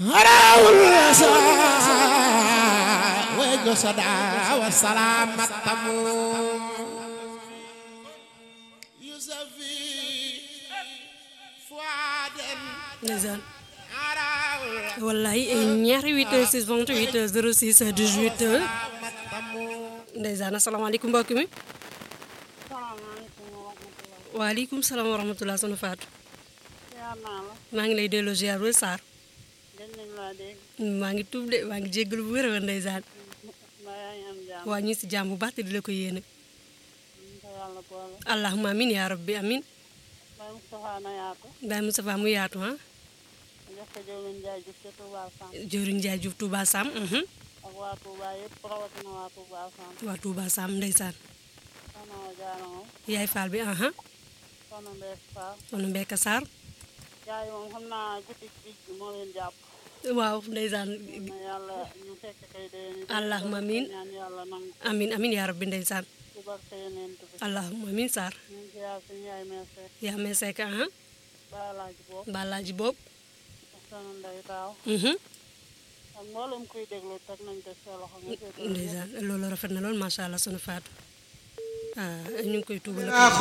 harawul sa wejo sada wa salamat tamu yusafi fuaden ndeysaan wallahi ñaari 8 heures 6 28 heures 06 18 heures ndeysaan asalaamaaleykum mbokk mi salaamaaleykum wa rahmatulah. waaleykum salaam wa rahmatulah sunu faatu yaa naa la. maa ngi lay delloo ziar bu Sarr gën nañ laa dégg. maa ngi tuub de maa ngi jéggalu bu wér a wér ndeysaan mbaa yaa ngi am jàmm. waa ñu ngi si jàmm bu baax te di la ko yéene ñu ko yàlla boole. allahumma amin yaa rabbi amin Baye Moustapha na yaatu. Baye Moustapha mu yaatu ah jox ko jëwlin Njaay Juuf ca Touba Sam. jëwriñ Njaay Juuf Touba Sam mhm. ak waa Touba yëpp rawatina waa Touba Sam. waa Touba Sam ndeysaan soxna wa jaara moom. yaay faal bi aha soxna Mbeek Fall. sonu Mbeka Sarr jaay moom xam naa guddi bij bi moo leen jàpp. waaw ndeysaan na yàlla ñu fekk kay déwén. Allahumma amiin. ñaan yàlla nangu. amin amin yaa rabbi ndeysaan ci barke Yonent bi. allahumma amin Sarr ñu ngi ziar suñu yaay meese. yaa may sekk aha Baye Alaaji boobu. balaaji boobu ak soxna Ndey Taaw. mhm. ak mboolem kuy déglu teg nañ ko sa loxo nga seetal ndeysaan loolu rafet na lool macha allah sunu faatu ah ñu ngi koy tuubal ah